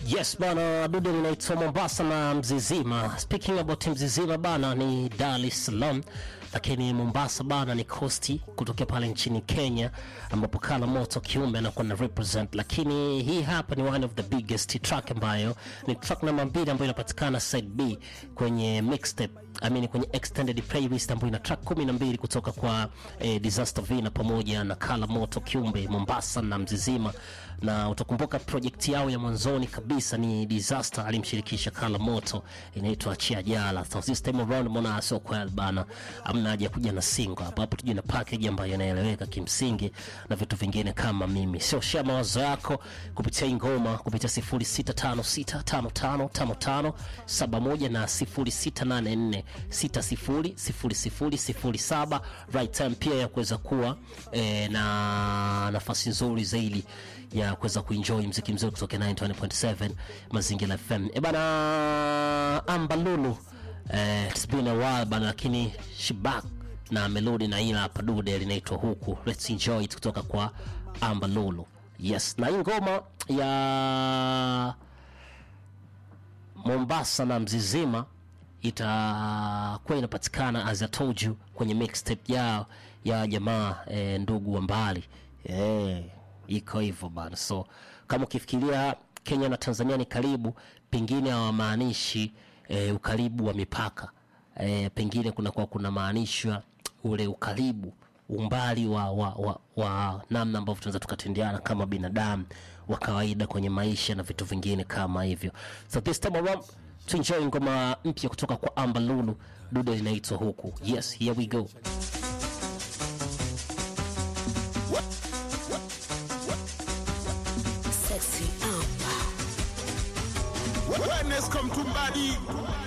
Yes bana, dude linaitwa Mombasa na Mzizima. Speaking about Mzizima bana, ni Dar es Salaam, lakini Mombasa bana ni kosti kutokea pale nchini Kenya, ambapo Kala Moto Kiumbe anakuwa na represent. Lakini hii hapa ni one of the biggest track ambayo ni track namba mbili ambayo inapatikana side B kwenye mixtape I mean, kwenye extended playlist ambayo ina track kumi na mbili kutoka kwa eh, Disaster Vina pamoja na Kala Moto Kiumbe Mombasa na Mzizima, na utakumbuka project yao ya mwanzoni kabisa ni Disaster alimshirikisha Kala Moto, inaitwa Achia Jala. So this time around mbona sio kweli bana, amna haja kuja na single hapa hapo, tuje na package ambayo inaeleweka kimsingi na vitu vingine kama mimi. Sio share mawazo yako kupitia hii ngoma kupitia 0656555571 na 0684 600007 right time pia ya kuweza kuwa eh, na nafasi nzuri zaidi ya kuweza kuenjoy mziki mzuri kutoka 91.7 Mazingira FM. E bana Ambalulu eh, it's been a while bana, lakini she back na melodi na ila hapa dude linaitwa huku. Let's enjoy it kutoka kwa Ambalulu. Yes, na hii ngoma ya Mombasa na Mzizima itakuwa inapatikana as I told you kwenye mixtape yao ya jamaa e, ndugu wa mbali e, iko hivyo bana. So kama ukifikiria Kenya na Tanzania ni karibu, pengine hawamaanishi e, ukaribu wa mipaka e, pengine kunakuwa kuna maanishwa ule ukaribu umbali wa, wa, wa, wa namna ambavyo tunaweza tukatendeana kama binadamu wa kawaida kwenye maisha na vitu vingine kama hivyo. So this time around tuenjoy ngoma mpya kutoka kwa Amber Lulu, dude linaitwa huku. Yes, here we go. Sexy Amber. Wellness come to body.